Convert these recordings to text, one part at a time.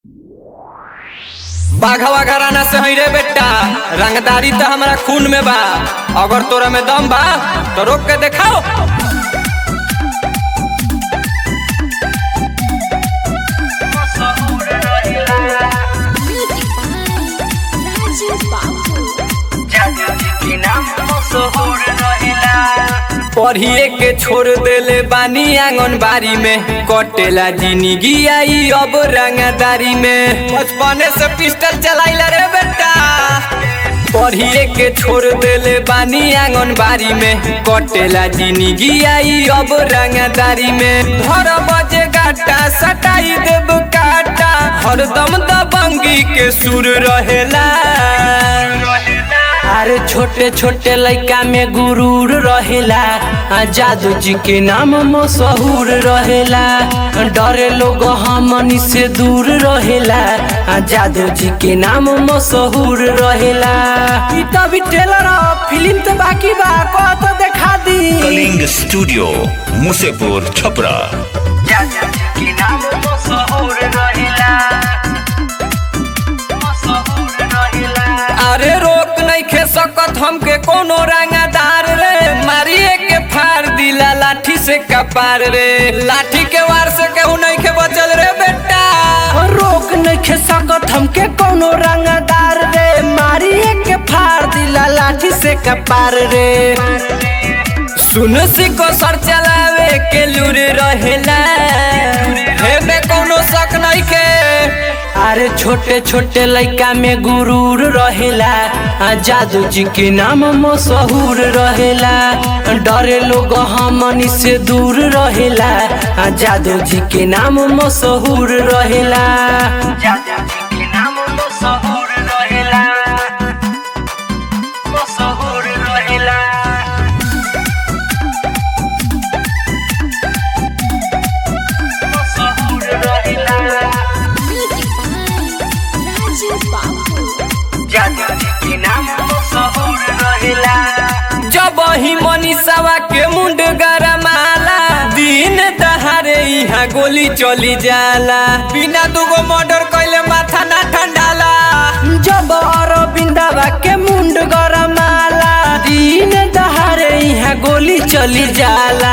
बाघवा घराना से हई रे बेटा रंगदारी तो हमारा खून में बा अगर तोरा में दम बा तो रोक के देखाओ Music by Raju Babu. पढ़िए के छोड़ देले बानी आंगनबाड़ी में कटेला जिंदगी आई अब रंगदारी में बचपने से पिस्टल चलाइला रे बेटा पढ़िए के छोड़ देले बानी आंगनबाड़ी में कटेला जिंदगी आई अब रंगदारी में धर बजे गाटा सटाई देब काटा हरदम दबंगी के सुर रहेला अरे छोटे छोटे लड़का में गुरूर रहेला आ जादू जी के नाम मशहूर रहेला डरे लोग हमनी से दूर रहेला आ जादू जी के नाम मशहूर रहेला ई तो भी टेलर फिल्म तो बाकी बा को तो देखा दी कलिंग स्टूडियो मुसेपुर छपरा अरे रोक नहीं खे सकत हमके कोनो रंगदार रे मारिए के फाड़ दिला लाठी से कपार रे लाठी के वार से केहू नहीं के बचल रे बेटा रोक नहीं सकत हमके कोनो रंगदार रे मारिए के फाड़ दिला लाठी से कपार रे सुन सिको सर चलावे के लूर रहेला हे में कोनो शक नहीं के अरे छोटे छोटे लड़का में गुरूर रहेला आ जादू जी के नाम मशहूर रहेला डरे लोग हमनी से दूर रहेला आ जादू जी के नाम मशहूर रहेला Music by Raju Babu. जब ही मनीषावा के मुंड गरमाला दिन दहारे यहाँ गोली चली जाला बिना दुगो मर्डर कैले माथा ना ठंडाला जब अरविंदवा के मुंड गरमाला दिन दहारे यहाँ गोली चली जाला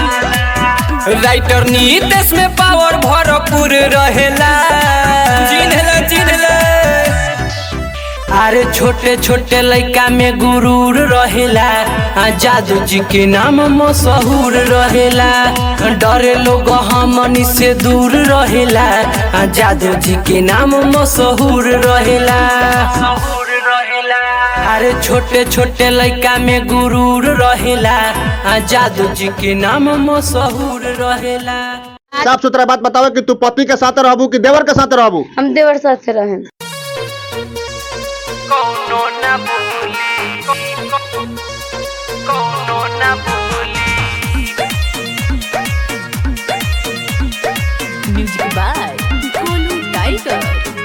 राइटर नीतेश में पावर भरपूर रहेला चिन्हला चिन्हला अरे छोटे छोटे लड़का में गुरूर रहेला आ जादू जी के नाम मशहूर रहेला डरे लोग हमनी से दूर रहेला आ जादू जी के नाम मशहूर रहेला अरे छोटे छोटे लड़का में गुरूर रहेला आ जादू जी के नाम मशहूर रहेला साफ सुथरा बात बताओ कि तू पति के साथ रहबू कि देवर के साथ रहबू हम देवर साथ से रहें Music by Golu Tiger.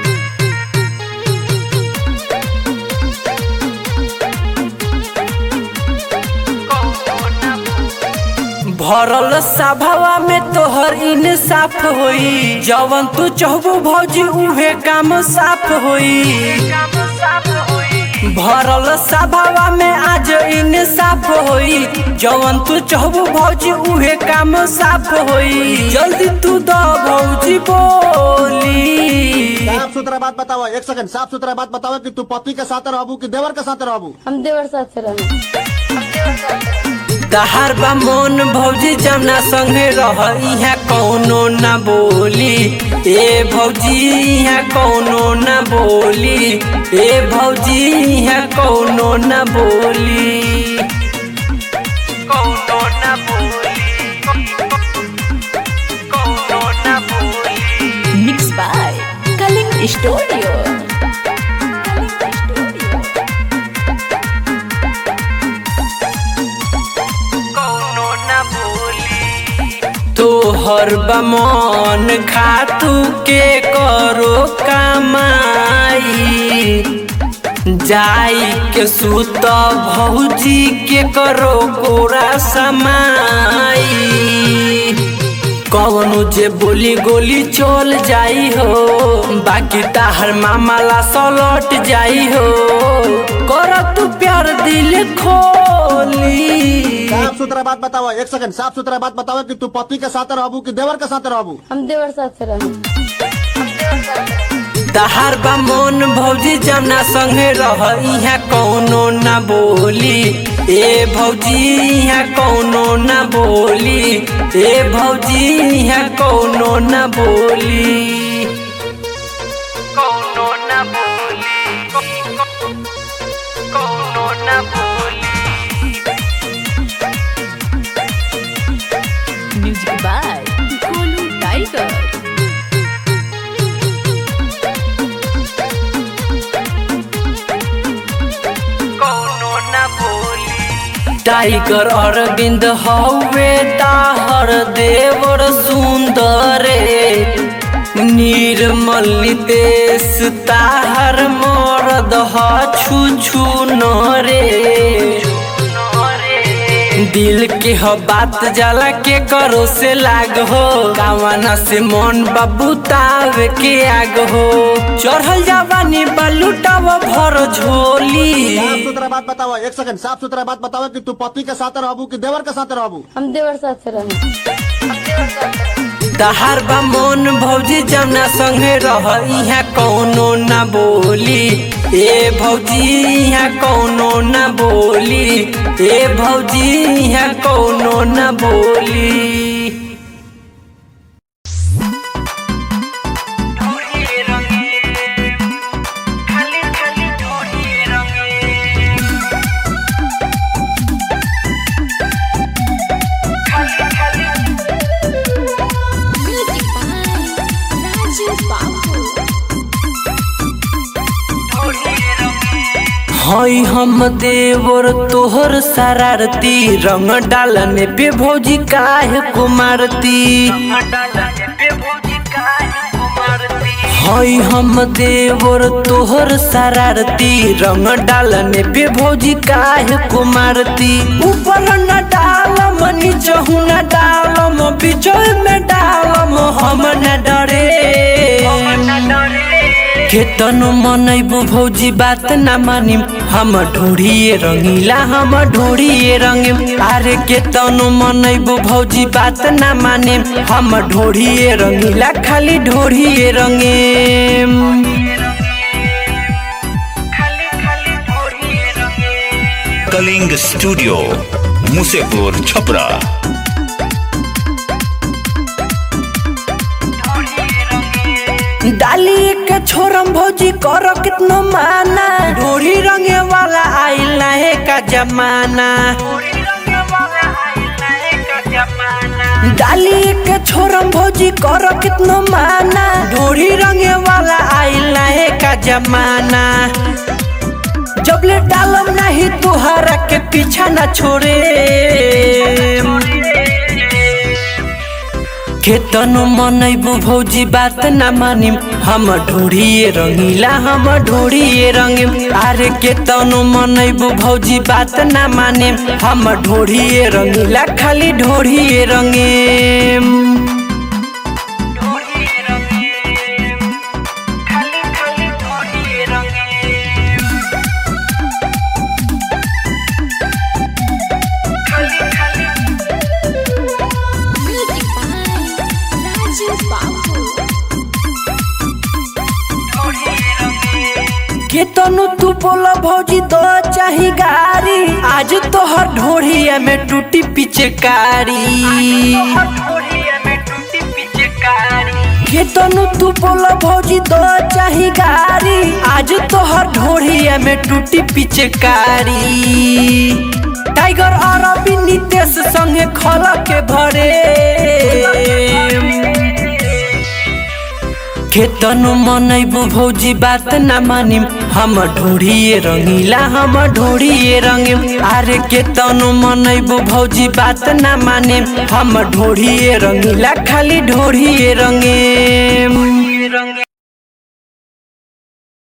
भरल सभावा में तोहर इंसाफ होई जवन तू चाहबू भौजी उहे काम साफ होई भरल सभावा में आज इंसाफ होई जवन तू चाहबू भौजी उहे काम साफ होई जल्दी तू द भौजी बोली साफ सुथरा बात बताओ एक सेकंड साफ सुथरा बात बताओ कि तू पति के साथ रहबू कि देवर के साथ रहबू हम देवर साथ से रहें दहार बा मोन भौजी जमना संगे रह इहाँ कौनो न बोली ए भौजी इहाँ कौनो न बोली ए भौजी इहाँ कौनो न बोली कौनो न बोली कौनो न बोली Mixed by Kaling Studio. तोहर बमन खातू के करो कमाई जाई के सुत भौजी के करो कोरा समाई कवनो जे बोली गोली चल जाई हो बाकी ताहर मामला सलट जाई हो कर तू प्यार दिल खोली साफ सुथरा बात बताओ एक सेकंड साफ सुथरा बात बताओ कि तू पति के साथ रहबू कि देवर के साथ रहबू हम देवर साथ रहें तहार बा मोन भौजी जमना संगे रह इहाँ कौनो ना बोली ए भौजी इहाँ कौनो ना बोली ए भौजी इहाँ कौनो ना बोली कौनो ना बोली कौनो ना बोली music by Golu Tiger Tiger Arvind हवे ताहर देवर सुंदरे निर्मल नितेश ताहर मरद ह छु छु नरे दिल के ह बात जाला के करो से लाग हो कावना से मन बाबू तावे के आग हो चढ़ल जावानी बालूटाव भर झोली साफ सुथरा बात बताओ एक सेकंड साफ सुथरा बात बताओ कि तू पति के साथ रहबू कि देवर के साथ रहबू हम देवर साथ रहें तहार बा मोन भौजी जमना संगे रह इहाँ कौनो ना बोली ए भौजी इहाँ कौनो ना बोली ए भौजी इहाँ कौनो ना बोली म्यूजिक बाय राजू बाबू हई हम देवर तोहर शरारती रंग डालने पे भौजी काहे को मारती हई हम देवर तोहर शरारती रंग डालने पे भौजी काहे को मारती ऊपर न डालम नीचहु न डालम बीच में डालम हम न डरे खेतन मनैबू भौजी बात न मानिम हम ढोढ़िए रंगीला हम ढोढ़िए रंगिम अरे केतन मनैबू भौजी बात न मानिम हम ढोढ़िए रंगीला खाली ढोढ़िए रंगिम कलिंग स्टूडियो मुसेपुर छपरा डाली के छोरम भौजी कर कितनो माना ढोढ़ी रंगे वाला आइल है का जमाना डाली के छोरम भौजी कर कितनो माना ढोढ़ी रंगे वाला आइल है का जमाना जब ले डालम नहीं तुहरा के पीछा न छोड़े खेतनु मनैबू भौजी बात न मानिम हम ढोढ़िए रंगीला हम ढोढ़िए रंगिम अरे केतनु मनैबू भौजी बात न मानिम हम ढोढ़िए रंगीला खाली ढोढ़िए रंगिम म्यूजिक बाय राजू बाबू केतनु तू बोला भौजी दो चाही गारी आज तोहर ढोढ़िया में टूटी पिचकारी केतनु तू बोला भौजी दो चाही गारी आज तोहर ढोढ़िया में टूटी पिचकारी टाइगर अरबी नितेश संगे खल के भरे खेतनु मनैबू भौजी बात न मानिम हम ढोढ़िए रंगीला हम ढोढ़िए रंगिम अरे केतनु मनैबू भौजी बात न मानिम हम ढोढ़िए रंगीला खाली ढोढ़िए रंगिम